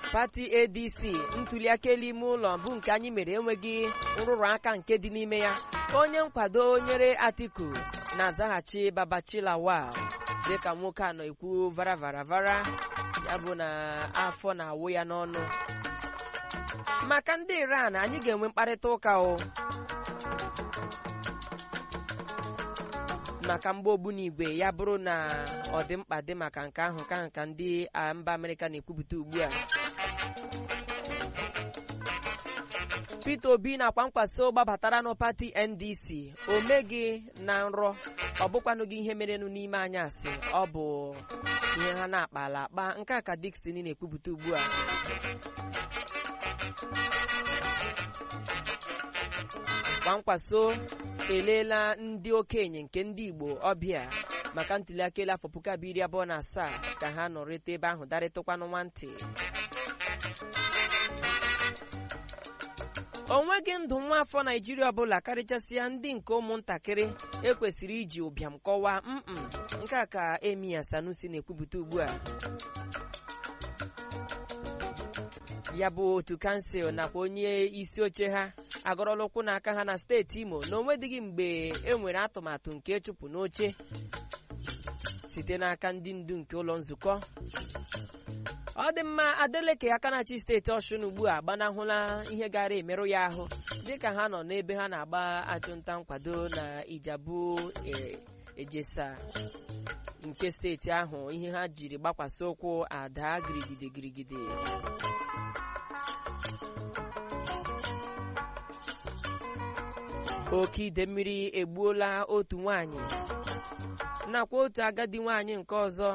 pati adc ntuliaka elu ime ụlọ bụ nke anyị mere enweghị nrụrụ aka nke dị n'ime ya onye nkwado nyere atiku na-azaghachi babachilawal dịka nwoke a nọ ekwu varavaravara ya bụ na afọ na-awụ ya n'ọnụ maka ndị iran anyị ga-enwe mkparịta ụka o maka mgba ogbunigwe ya bụrụ na ọ dị mkpa dị maka nke ahụ ka nka ndị a mba amerịka na-ekwupụta ugbu a peter obi nakwa nkwaso gbabatara nụ pati ndc o meghị na nrọ ọ bụkwanụ gị ihe merenụ n'ime anyasị ọ bụ ihe ha na-akpala akpa nke a ka dikson na-ekwupụta ugbu a kwankwaso eleela ndị okenye nke ndị igbo ọbịa maka ntuliaka elu afọ puku abụọ iri abụọ na asaa ka ha nọrịta ebe ahụ darịtụkwanụ nwantị o nweghị ndụ nwa afọ naijiria ọbụla karịchasịa ndị nke ụmụntakịrị ekwesịrị iji ụbịam kọwaa mm nke a ka emiya sanusi na-ekwupụta ugbu a ya bụ otu kansụl nakwa onye isi oche ha agọrọla ụkwụ n'aka ha na steeti imo na onwedịghị mgbe e nwere atụmatụ nke ịchụpụ n'oche site n'aka ndị ndu nke ụlọ nzukọ ọ dị mma adeleke aka na-achị steeti ọshụn ugbu a gbanahụla ihe gara emerụ ya ahụ dịka ha nọ n'ebe ha na-agba achụnta nkwado na ijabu ejesa nke steeti ahụ ihe ha jiri gbakwasị ụkwụ ada girigide girigide oke ide mmiri egbuola otu nwanyị nakwa otu agadi nwanyị nke ọzọ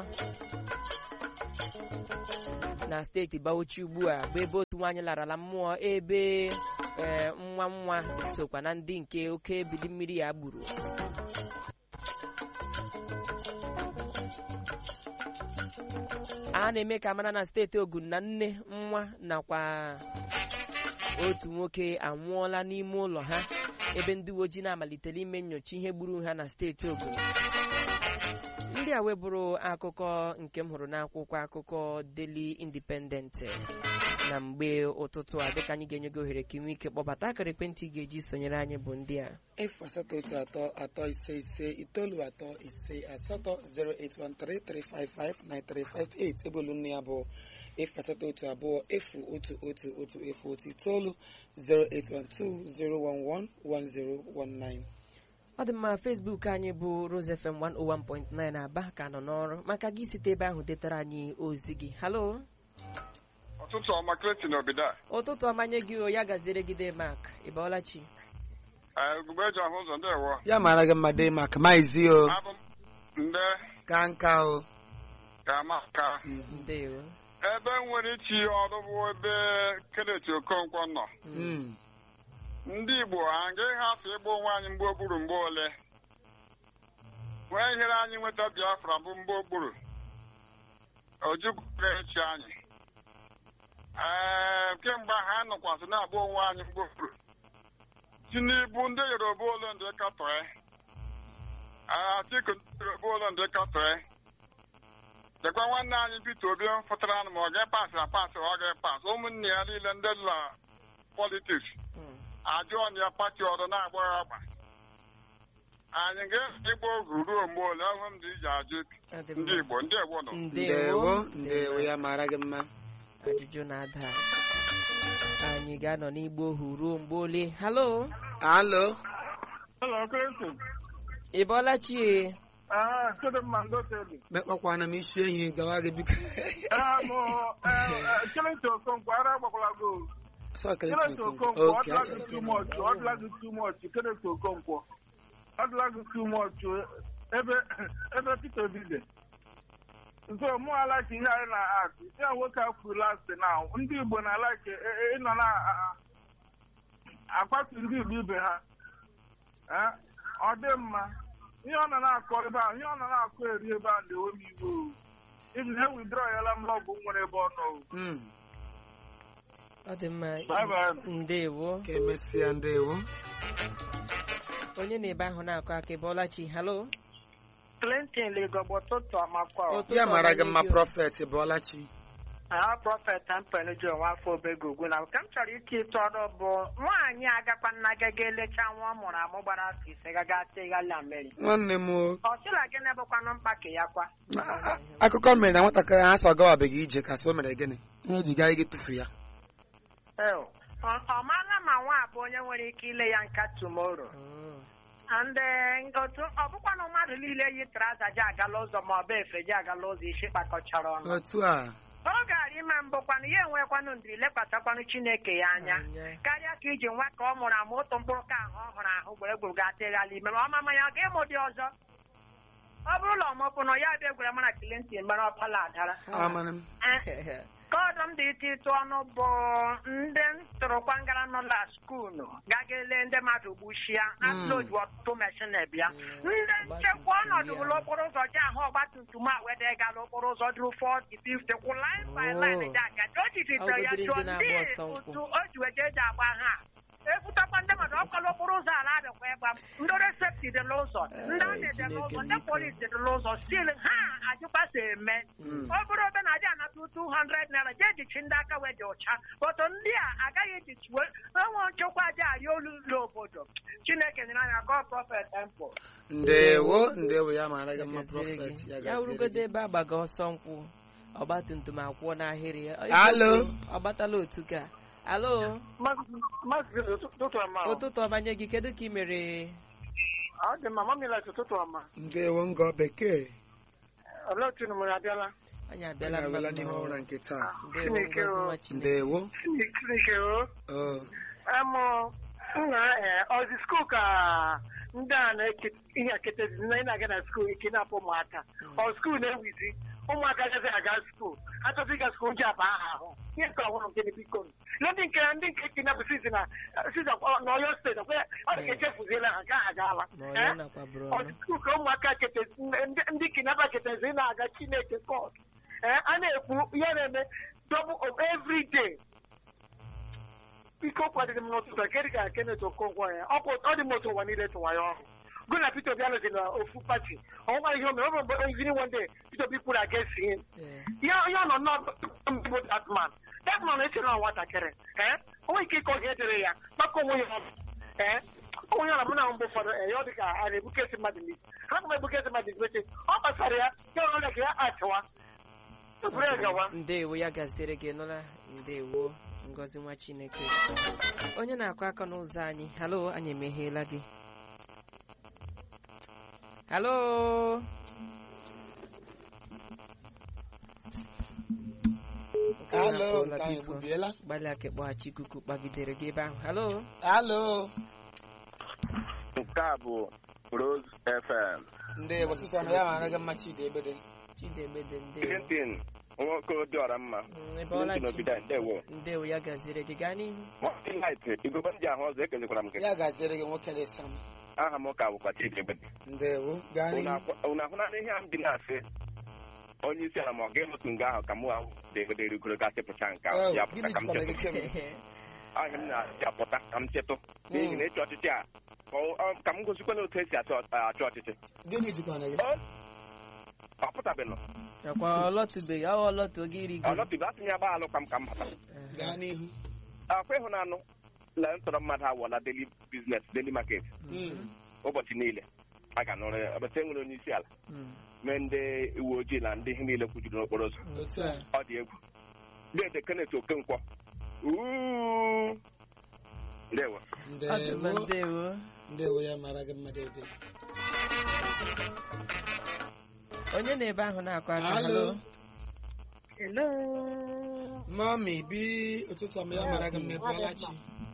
na steeti Bauchi ugbu a bụ ebe otu nwaanyị larala mmụọ ebe nwa nwa sokwa na ndị nke oke ebili mmiri ya gburu a na-eme ka mara na steeti Ogun na nne nwa nakwa otu nwoke anwụọla n'ime ụlọ ha ebe ndị uwe ojii na-amalitela ime nyocha ihe gburu ha na steeti Ogun ndị a webụrụ akụkọ nke m hụrụ n'akwụkwọ akụkọ Daily Independent na mgbe ụtụtụ a dịka anyị ga-enye gị ohere ka ị nwee ike kpọbata akara ekwentị ga-eji sonyere anyị bụ ndị a efu asatọ otu atọ atọ ise ise itoolu atọ ise asatọ 08133559358 ebe olu nne ya bụ efu asatọ otu abụọ efu otu otu otu efu otu itoolu 08120111019 ọ dị mma Facebook anyị bụ Rose FM 101.9 Aba ka nọ n'ọrụ maka gị site ebe ahụ detara anyị ozi gị halo ụtụtụ ọma Clayton Obida ụtụtụ ọmanye gị o ya gaziere gị Demark ịbọọla chi ugogbe eji ahụ ụzọ ndewo ya mara gị mma dị maka maizi o abụ m nde ka nka o ka maka ndewo ebe m nwere ichi ọrụ bụ ebe Kenneth Okonkwo nọ Mm. ndị Igbo agaghị hafụ ịgba onwe anyị mgbe okpuru mgbe ole nwee ihere anyị nweta Biafra bụ mgbe okpuru ojukwu echi anyị ee kemgbe ha nọkwasị na-agba onwe anyị mgbe okpuru Tinubu ndị Yoruba ole ndị katọe Atiku ndị Yoruba ole ndị katọe dekwa nwanne anyị Peter Obi fụtara ma ọ ga-epasị apasị ọ ga-epasị ụmụnne ya niile ndị la politiks ajụọ na ya pati ọrụ na-agba ya agba anyị ga-ịgba ogu ruo mgbe ole ọhụ m dị iji ajụ Ọ dị ndị mma. Igbo ndị Igbo nọ ndewo ndewo ya mara gị mma ajụjụ na-ada anyị ga-anọ n'igbo ohu ruo mgbe ole halo alo Hello, Clinton. ịbọọla chi Ah, Chidinma Ngoteli. mekpakwana m isi ehi gawa gị biko Ah, mo, eh, Clinton Okonkwo, ara agbakwala go. Sọ Kelechi Clinton Okonkwo. Okonkwo, ọ Okay, dịla asị gị m. too much, ọ dịla gị too much, Clinton Okonkwo. Ọ dịla gị too much, ebe ebe Peter Obi dị. So, mụ alaki ihe anyị na-atụ. Ya nwoke a kwuru last now, ndị Igbo na-alaki ịnọ na akwatu ndị Igbo ibe ha. Eh, Ọ dị mma. Ihe ọ nọ na-akọ ebe a, ihe ọ nọ na-akọ eri ebe a na-ewe m iwe o. Even ha withdraw yala m lọgụ nwere ebe ọ nọ o. Mm. ọ dị mma Bye bye. ndewo ka emesịa ndewo onye na-ebe ahụ na-akọ aka ịbọọla chi halo Clinton legọbọ ụtụtụ amakwa Ụtụtụ ya mara gị ọma mma nye gị o. prọfet bụọla chi aha prọfet mpenu ji onwe afọ obego ugwu na nke m chọrọ ike ịtụ ọrụ bụ nwaanyị agakwa nna gaga elecha nwa ọ mụrụ amụ gbara afọ ise gaga teghala mmeri nwanne m o ọ sịla gịnị bụkwanụ mkpa ka ya kwa a- a- akụkọ mere na nwatakịrị ahụ asọ agawabeghị ije ka sị o mere gịnị ihe o ji gaa ige tufu ya Ew. ọ ọ maala ma nwa abụ onye nwere ike ile ya nka tumoro and eh, otu ọ bụkwanụ mmadụ niile yi traza ji agala ụzọ ma ọ bụ efe ji agala ụzọ isi kpakọchara ọnụ otu a ọ gara ime mbụkwanụ ya enwekwanụ ndiri lekwasakwanụ chineke ya anya Anya. karịa ka iji nwa ka ọ mụrụ amụ otu mkpụrụ ka ahụ ọ hụrụ ahụ gburugburu ga-atịghala ime ma ọmama ya ọ ga-ịmụ dị ọzọ ọ bụrụ na ọmụpụ na ya bịa gwara mara Clinton mara ọpala adara amara m Eh, ka ọdọ m dị ite ịtụ ọnụ bụ ndị ntụrụkwa ngara nọ na skuulu gaga ele ndị mmadụ gbuchia atụloju ọtụtụ meshin bịa ndị nchekwa ọnọdụ bụrụ okporo ụzọ ji ahụ ọgbatumtum a wede gala okporo ụzọ duru 40 50 kwụ line by line ji aga o jijitere ya Ọ jụọ godiri ndị ndị na-agba ọsọ nkwụ. otu o ji weje eji agba ha ebutakwa ndị mmadụ ọkọla okporo ụzọ ala adịkwa ịgba m ndị ọrụ sefti dị n'ụzọ ndị amị dị n'ụzọ ndị polisi dị n'ụzọ stil ha ajụkwasa eme ọ bụrụ obe na adị anata 200 naira jee jichi ndị aka wee dị ụcha otu ndị a agaghị ejichiwe enwe nchekwa aja arị olu ụlọ obodo chineke nyere anya ka ọ prọfet tempo ndewo ndewo ya mara gị mma Gaziere prọfet gị. ya ya gaziere wurugodo gị. ebe agbaga ọsọ nkwụ ọgbatumtum akwụọ n'ahịrị ya Alo. ọ gbatala otu ka alo maazị ụtụtụ ọma ụtụtụ ọbanye gị kedu ka ị mere ọ dị mma mamilat ụtụtụ ọma ndewo ngọ bekee olee otu unu abịala anyị anyị abịala abịala mma n'ihu nnọọ. ụra nke taa Ndewo, Chineke ngọzi o. nwa Chineke. ndewo chineke o o Amụ nna ee ọzi skuul ka ndị a na-eke ihe eketezi ndị na-aga na skuul ike na-apụ ụmụaka ọ skuul na-ewizi ụmụaka agaghị aga skuul ha chọzi ịga skuul ji aba aha ahụ ihe nke ọhụrụ nke biko ihe ndị nke ndị nke kinapụ sizi na sizi na ọyọ steeti ọkwa ọ dị ka echefuziela ha ka ha agaala ma ọ ya nakwa bụrụ ọ ọnụ dị skuul ka ụmụaka ketezi ndị ndị kinapa ketezi na-aga chineke kọt ee a na-ekwu ihe na-eme double every day ike kwadịrị m n'ụtụtụ a kedị ka Kenneth Okonkwo ya ọ kwụ- ọ dị m otu ụwa niile tụwa ya ọhụ gụ na Peter Obi anọzi na ofu pati ọ nwere ihe o mere ọ bụ mgbe ivini one day Peter Obi kwuru against him Ee. ya ya nọ n'ọbụ that man that man echere na nwatakịrị ee o nwere ike ịkọ ga edere ya maka onwe ya ọbụ ee onwe ya na mụ na mgbe ụfọdụ ee ya ọ dị ka a na-ebukesi mmadụ n'isi ha na ebukesi mmadụ n'isi ọ kpasara ya ya ọ na ka ya achịwa eburu ya gawa ndewo ya gaziere gị nụla ndewo ngọzi nwa chineke onye na-akụ aka n'ụzọ anyị halo anyị emegheela gị halo Okenye alo akpọọla nke anyị biko. egbubiela gbalịa ka ịkpọghachi ikuku kpagidere gị ebe ahụ halo alo nke a bụ Rose FM ndewo ụtụtụ ọma ya mara gị mma chidi ebede chidemede ndewo Clinton nwoke dịọra mma Mm, ị bọọla Clinton chi Obida ndewo ndewo ya gaziere gị gaa n'ihu Morning Light igobe ndị ahụ ọzọ ekelekwara m gị ya gaziere gị nwoke na-esa m aha m ka bụkwa Chidi Ebede ndewo gaa unu n'ihu akwa- unu ahụnara ihe a m dị na-asị onye isi ala ma ọ ga-emetụ nga ahụ ka mụ ahụ degode rigoro gasị pụta nke ahụ Oh, ya gịnị pụta ka m jikwara gị chetụ kemgbe ahịa m na-asị apụta ka m chetụ n'ihi na ịchị ọchịchị a ka ọ- ọ- ka m gosikwana otu esi achị ọ- achị ọchịchị gịnị jikwara gị ọ pụtabeghị akwa ọlọtụbeghị ọ ọlọtụ oge iri ọ nọtụbe asị m ya gbaa alụkwa m ka m bata gaa n'ihu akwa ịhụnanụ na ntọrọ mmadụ awọla daily business daily market Mm. ụbọchị niile a ga-anụrụ ya ọbata enwere onye isi ala Mm. mee ndị uwe ojii na ndị ihe niile kwujuru n'okporo ụzọ otu a ọ dị egwu dede Kenneth Okonkwo Uuu. ndewo ọ dị mma ndewo ndewo ndewo ya mara gị mma dede onye na-ebe ahụ na-akụ aka alo halo hello mami bi ụtụtụ ọma ya mara gị mma ebuola chi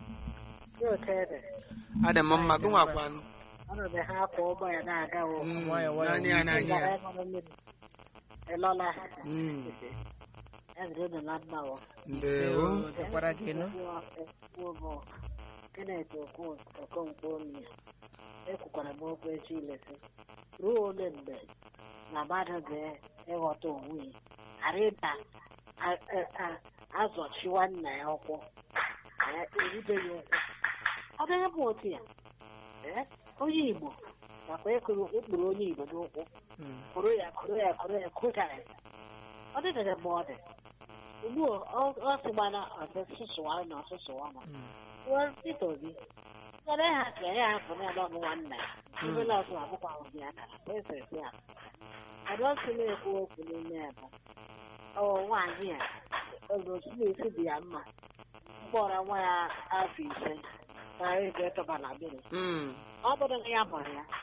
adị m mma gị nwakwanụ ọnọdụ ha akwa ụgbọ ya na-aga o Mm, nwayọ, nwayọ. naanị ya naanị ya ịlọla Mm, ezere unu na mma o ndewo dịkwara gị nụ ekwuo bụ Kenneth Okon- Okonkwo Onyia ekwukwara m okwu echi ilesi ruo ole mgbe na mmadụ ga-ịghọta onwe ya ghara ịda a- a- a- azọchiwa nna ya ụkwụ ka ya erubeghị ụkwụ ọ dịghị bụ otu ya ee, onye Igbo nakwa ịkụrụ ịkpụrụ onye Igbo n'ụkwụ Mm. kụrụ ya kụrụ ya kụrụ ya kụja ya ọ dịdịrị mgbe ọ dị ugbu a ọ- ọ sịgbana ọsụsụwa na ọsụsụwa na Mm. Peter Obi Kere ha ka ya hapụ na ebe ọ bụ nwanne ya ebe na ọsụ akwụkwọ ahụ dị akara esesi ya adọsị na-ekwu okwu n'ime ebe ọ nwaanyị a ogosi na-esi dị ya mma mkpọrọ nwa ya afọ ise ka ego ịtọba na biri Mm. ọ bụrụ na ya mụrụ ya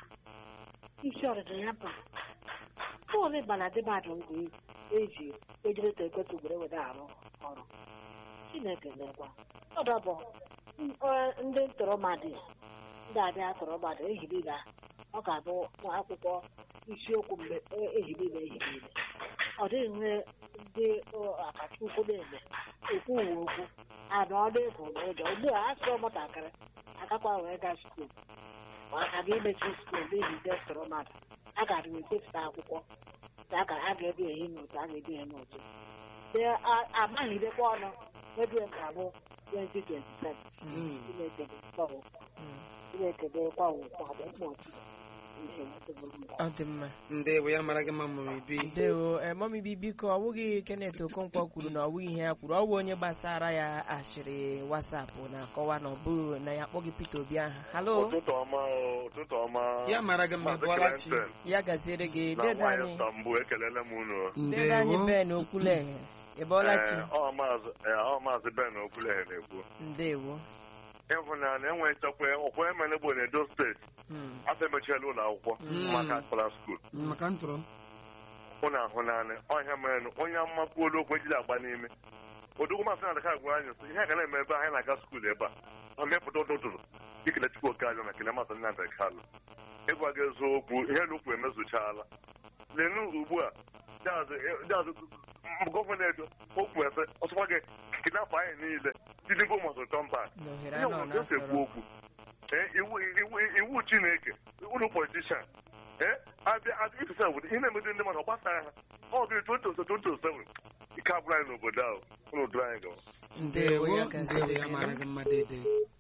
isi ọdịda ya bụ bọọlụ ịbala dị mmadụ mgbe eji ejiri ta ekwetụ were were arụ ọrụ chineke lekwa ọdọbọ ndị ntọrọmadị ndị abịa tọrọmadị ehirila ọ ga-abụ nwa akwụkwọ isiokwu mgbe ehirila ehirila ọ dịghị nwe ndị akachukwu na-eme ekwu uwe okwu ana ọ na-efu n'ụjọ ugbu a asụrụ ụmụntakịrị agakwa wee gaa skuul maka na imechi skuul n'ihi ndị ntọrọmadị a gara ewepụta akwụkwọ ka a ga- a ga-ebi ehi n'otu a ga-ebi ehi n'otu amaghịdekwa ọnụ ebe ga-abụ 2027 Mm. Chineke dị Chineke dịkwa ụkwa dị mkpa otu ihe nwetebụrụ mkpa ọ dị mma ndewo ya mara gị mma mụrụ ibi ndewo emomibi biko ọ bụghị Kenneth Okonkwo kwuru na ọ bụghị ihe ya kwuru ọ bụ onye gbasara ya ashịrị wasapụ na-akọwa na ọ bụghị na ya akpọghị Peter Obi aha halo ụtụtụ ọma o, ụtụtụ ọma ya mara gị mma Maazị bụọla chi Clinton ya gaziere gị na dede nwaanyị anyị Istanbul ekelele m unu dede anyị ndewo Ben Okwuleghe ị bọọla chi Ee, ọ maazị ee, ọ maazị Ben Okwuleghe na-ekwu ndewo ịhụnanya enwe nchekwa ọkwa emenegbo na Edo steeti Mm. afọ emechiela ụlọ akwụkwọ Mm. maka kpara skuul maka ntụrụ ụnụ ahụnanya ọhịa merenụ onye amakwuolu okwu ejiri agba n'ime odogwu masị na adaka gwara anyị sị ihe a ga na-eme ebe anyị na-aga skuul ebe a ọ mepụta ụtụtụrụ ikele chukwu oke aja na kele masị nna kalụ ịgwa gị eziokwu ihe lukwu emezuchaala lenu ugbu a jazụ gọvanọ edo okwu efe ọsọkwa gị kidnapụ anyị niile tinubu masị tọmba na ohere ihe anọ ọbụla esi ekwu na-asọrọ okwu ee iwu iwu iwu chineke ụlọ politishan ee abịa abịa ifesa obodo ihe na-emezi ndị mmadụ ọ gbasara ha ọ gịrị 2027 ike abụrụ anyị n'obodo ahụ ụlọ duru anyị gawa ndewo ndewo ya ndewo gaziere ya gị mara gị mma dede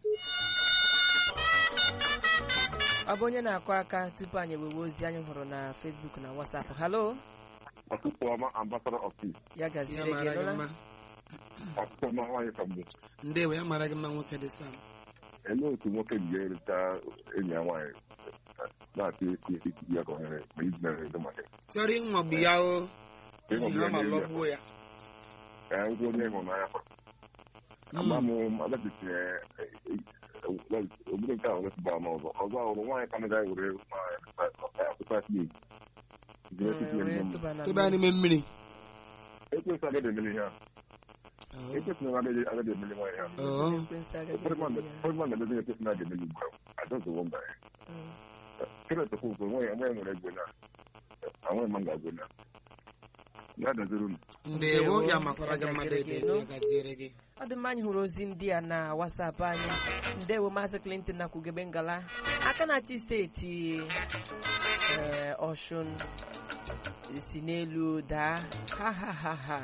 ọ bụ onye na-akụ aka tupu anyị ewewe ozi anyị hụrụ na Facebook na WhatsApp halo ọtụtụ ọma ambassador of peace ya ya gaziere gị mara gị nụla mma ọtụtụ ọma nwaanyị ka mgbe ndewo ya mara gị mma nwoke dị sam elee otu nwoke ji erita enyi ya nwaanyị na-atụ esi esi ya ka ohere ma iji mere edo maka chọrọ ịnwagbu ya o Ịnwagbu iji ya hama n'elu ya. lọgbuo ya ka ya ngwa onye ịhụnanya kwa Mm. ama m agabichi obodo nke ahụ wetụba n'ọzọ ọzọ ahụrụ nwaanyị ka naga were akpụta fim wee tụba na tụba n'ime mmiri ekwesị agaghị emeli ihe ahụ Oh. ekwesị na agaghị agaghị emeli nwaanyị ahụ Oh. Ekwensu agaghị ụfọdụ mmadụ emeli ya. ụfọdụ mmadụ na-emezi ekwesị na aga-emeli ugbu a adọzụwo mba ya Mm. Kenneth Okonkwo nwaanyị nwaanyị nwere egwe na anwaghị ma ga-agwe na ya daziri unu ndewo ya makwara gị mma gaziere dede gị, no? ya gaziere gị ọ dị mma anyị hụrụ ozi ndị a na WhatsApp anyị ndewo maazị Clinton na kwugebe ngala aka na-achị steeti ee, Ọshụn si n'elu daa ha ha ha ha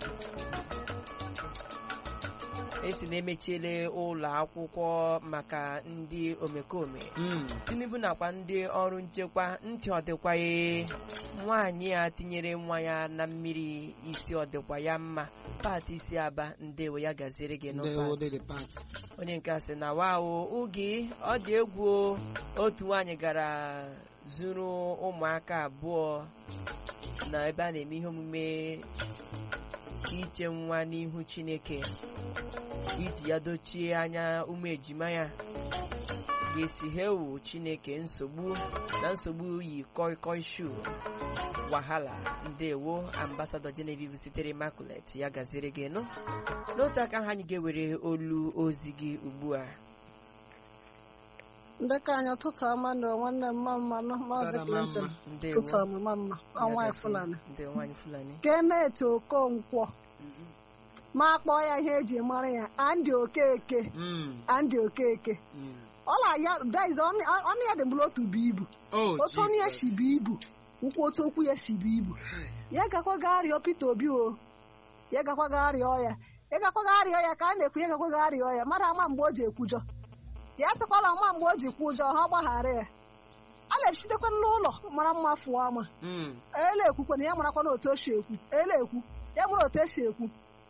esi na emechiele ụlọ akwụkwọ maka ndị omekome Mm. tinubu nakwa ndị ọrụ nchekwa ntị ọdịkwaghị nwaanyị a tinyere nwa ya na mmiri isi ọdịkwa ya mma pat isi aba ndewo ya gaziere gị ndewo n'ụpat dede pat onye nke a sị na wao oge ọ dị egwu o. otu nwaanyị gara zuru ụmụaka abụọ na ebe a na-eme ihe omume iche nwa n'ihu chineke iji ya dochie anya ụmụ ejima ya ga-esi hewu chineke nsogbu na nsogbu yi koi koi shu wahala ndewo ambasadọ genevieve sitere immaculate ya gaziri gị nụ n'otu aka ahụ anyị ga-ewere olu ozi gị ugbu a ndekọ anyị ụtụtụ ọma na nwanne m mma mma nụ maazị Tara Clinton mama. ndewo ụtụtụ ọmụma mma Ya ọnwa gazie. Fulani ndewo nwaanyị fulani Kenneth Okonkwo ma kpọọ ya ihe eji mara ya Andy Okeke Mm. Andy Okeke Mm. ọla ya daiz ọnụ ya dị mgbụrụ otu bụ ibu Oh, otu ọnụ ya Jesus. si bụ ibu ụkwụ otu okwu ya si bụ ibu ya gakwa gaa rịọ Peter Obi o ya gakwa gaa rịọ ya ya gakwa gaa rịọ ya ka a na-ekwu ya gakwa gaa rịọ ya mara ama mgbe o ji ekwujọ ya sịkwala ọma mgbe o ji kwu ụjọ ha gbaghara ya a na-echitekwa n'ụlọ mara mma fụọ ama Mm. ele ekwukwe na ya marakwa na otu o si ekwu ele ekwu ya mara otu esi ekwu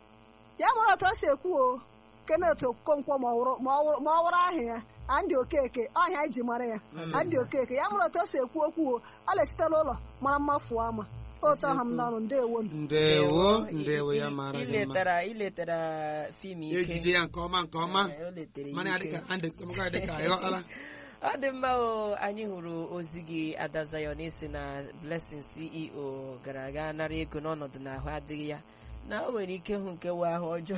ya nwere otu o si ekwu o Kenneth Okonkwo ma ọ wụrụ- ma ọ wụrụ ma ọ wụrụ aha ya Andy Okeke ọhịa anyị ji mara ya Andy Okeke ya nwere otu o si ekwu okwu o ọ na-esite n'ụlọ mara mma fuo ama otu ọha m n'ọnụ ndewo m ndewo ndewo ya mara gị mma iletara iletara fim ike ejije ya nke ọma nke ọma Eh, o letere ya mana ya ike. dịka andị kọmụka dịka ịghọtala ọ dị mma o anyị hụrụ ozi gị ada Zion isi na Blessing CEO gara aga nara ego n'ọnọdụ na ahụ adịghị ya na o nwere ike hụ nke wee ahụ ọjọọ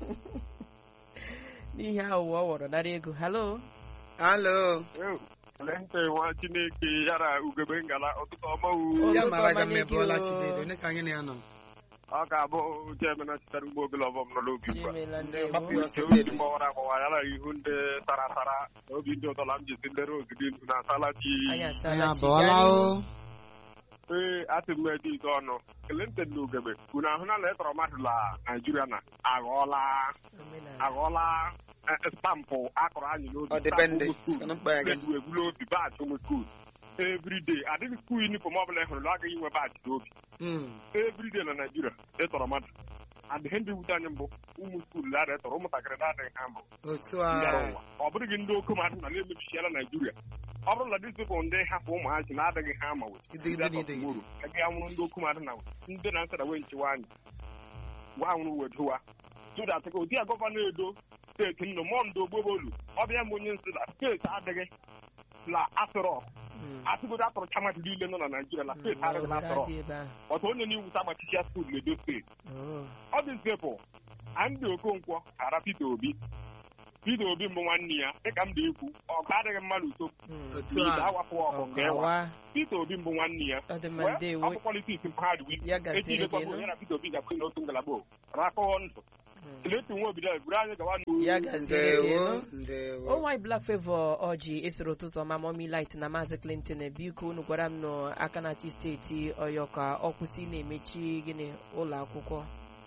n'ihi aghụghọ ọ wọrọ nara ego halo alo Lente nwa Chineke yara ugebe ngala ụtụtụ ọma Ụtụtụ ya mara gị ọma mma nye ebe gị ọla o. chinedo onye ka anyị na ya nọ ọ ga-abụ Jemena sitere ugbo ogologo ọbọm nọ n'obi ugbu a. Chimela Ndị ndewo gbapụ ya ọsọ Nke obi bebi. gbawara agbawa yara ihu ndị tara tara na obi ndị ụtọla m ji si ndị rose dị ndụ na asala chi anyị anyị asala chi abụọla gaa n'ihu. o ee atị m edi ite ọnụ Clinton na ugebe unu ahụ na letọrọ mmadụ la Naijiria na aghọọla Omenala. aghọọla eh, stampụ akọrọ anyị n'obi ọdịbendị stampụ ụmụ sịkana mkpa ya gị skuul egwula obi baachị ụmụ skuul everyday adịghị skuul yunifọm ọbụla ị hụrụ na agaghị inwe baachị n'obi Mm. everyday na Naijiria ịtọrọ mmadụ adịghị ndị wute anyị mbụ ụmụ skuul na ịtọrọ ụmụntakịrị na-adịghị ha mbụ otu bịara a ụwa ọ bụrụ gị ndị oke mmadụ na na-emebichiela Naijiria ọ bụrụ na dịzipụ ndị hapụ ụmụ ha ji na-adịghị ha ma Idigide na idigide. agaghị anwụrụ ndị oke mmadụ na ndị na-asara wee nchewa anyị gwa anwụrụ wedowa tụdatịka ụdị a gọvanọ edo steeti nnụ mọndụ ogbobolu ọbịa m onye nsị na steeti adịghị na asụrọ Mm. atụgodo atụrụ chamadị niile nọ na Naijiria na steeti adịghị na Obodo asụrọ adị ebe ahụ. ọtụ onye na-ewuta agbachichia skuul na edo steeti Oh. ọ dị nsepụ Andy Okonkwo ara Peter Obi Peter Obi mbụ nwanne ya dịka m na-ekwu ọgụ adịghị mmadụ uto Mm. otu n'ihi a awapụ ọgụ nke ịwa Ọkawa. Peter Obi mbụ nwanne ya ọ dị mma Wee, ndewo ọ bụ politiks mpaghara wi Ya gasịrị echi gị lekwa nụ. ya na Peter Obi ga-akụ n'otu ngalaba o rakọọ ndụ Clinton nwa obido buru anyị gawa n'u ya gaziere gị ndewo nụ. ndewo onwanyị Black Favor ọjị esoro ụtụtụ ọma Mommy Light na Maazị Clinton biko unu gwara m nọ aka na-achị steeti Ọyọ ka ọ kwụsị na-emechi gịnị ụlọ akwụkwọ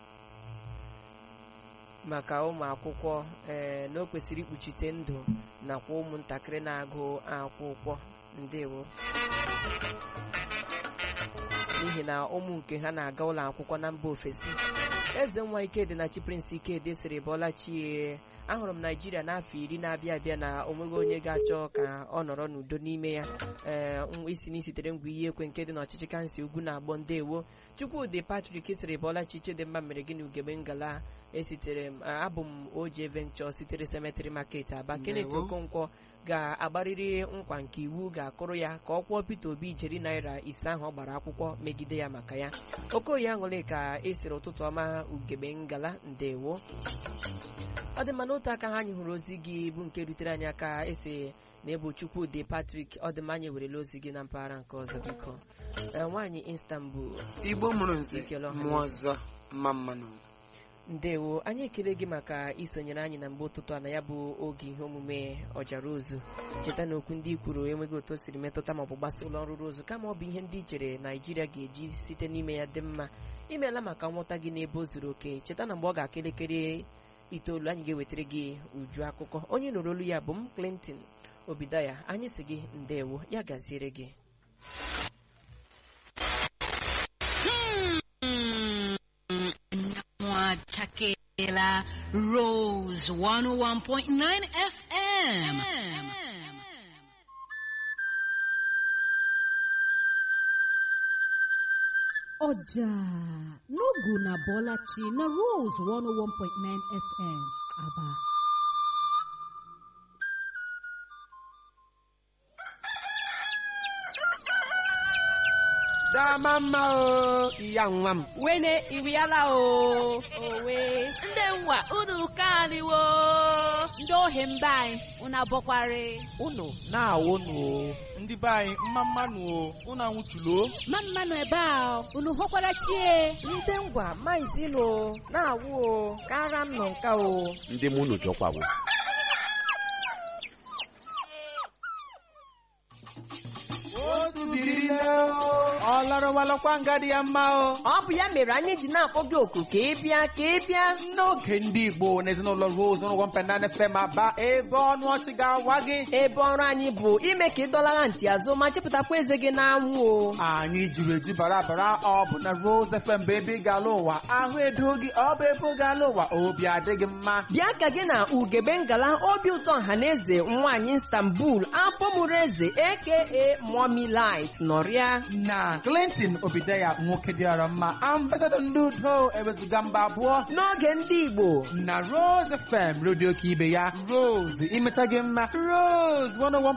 maka ụmụ akwụkwọ ee na o kwesịrị ikpuchite ndụ nakwa ụmụntakịrị na-agụ akwụkwọ ndewo n'ihi na ụmụ nke ha na-aga ụlọ akwụkwọ na mba ofesi eze nwa ikedi na chi prince ikedi sịrị bọla chie ahụrụ m naijiria n'afọ iri na-abịa abịa na onweghị onye ga-achọ ka ọ nọrọ n'udo n'ime ya ee nwa isi n'isitere ngwa ihe ekwe nke dị n'ọchịchị kansị ugwu na-agbọ ndewo chukwudị patrik sịrị bọla chi chidimma mere gịnị ugegbe ngala esitere m abụ m oje venture sitere cemetery market aba kenneth Ndewo. okonkwo ga-agbarịrị nkwa nke iwu ga-akụrụ ya ka ọ kwụọ peter obi ijeri naira ise ahụ ọ gbara akwụkwọ megide ya maka ya okoye aṅụrị ka esiri ụtụtụ ọma ugegbe ngala ndewo ọ dị mma n'otu aka ha anyị hụrụ ozi gị bụ nke rutere anyị aka esi na ebu chukwudị patrik ọ dị mma anyị werela ozi gị na mpaghara nke ọzọ biko Ee, nwaanyị istanbul igbo mụrụ nze Ikele ọha mmụọ ọzọ mma mmanụ ndewo anyị ekele gị maka isonyere anyị na mgbe ụtụtụ a na ya bụ oge ihe omume ọjara ozu cheta na okwu ndị i kwuru enweghị otu o siri metụta maọbụ gbasa ụlọ ọrụ ozu kama ọ bụ ihe ndị i chere naijiria ga-eji site n'ime ya dị mma imeela maka nghọta gị n'ebe o zuru oke cheta na mgbe ọ ga-aka elekere itoolu anyị ga-ewetara gị uju akụkọ onye nụrụ olu ya bụ m clinton obidaya anyị si gị ndewo ya gaziere gị Mwachakela Rose 101.9 FM. ọjà n'ogu na bọlachi na rose 101.9 fm aba dama mma o iya nwa m wene iriala o owe ndị nwa unu kaniwo ndị ohi mba anyị unu abọkwari unu na-awụnụ o ndị be anyị mma mmanụ o unu anwụchulo ma mmanụ ebe a unu hụkwara chie ndị ngwa maizilo na-awụ o kara m nọ nka o ndị mụ unu jọkwawo otu biri nne o ọ larụwalakwa nga dị ya mma o ọ bụ ya mere anyị ji na-akpọ gị oku ka ị bịa ka ị bịa n'oge ndị igbo na ezinụlọ rose ụlọ wampenane fem aba ebe ọnụ ọchị ga-awa gị ebe ọrụ anyị bụ ime ka ị dọlara ntị azụ ma chepụtakwa eze gị n'anwụ o anyị jiri eju bara bara ọ bụ na rose fm bụ ebe ị ga-ala ụwa ahụ edo gị ọ bụ ebe ọ ga-ala ụwa obi adịghị mma bịa ka gị na ugebe ngala obi ụtọ ọhaneze nwaanyị istanbul apọmụrụ eze aka mommy light nọrịa na clinton obideya nwoke dịara mma ambasadọ ndị udo ewezuga mba abụọ n'oge ndị igbo na rose fm redio ka ibe ya rose imeta gị mma rose 101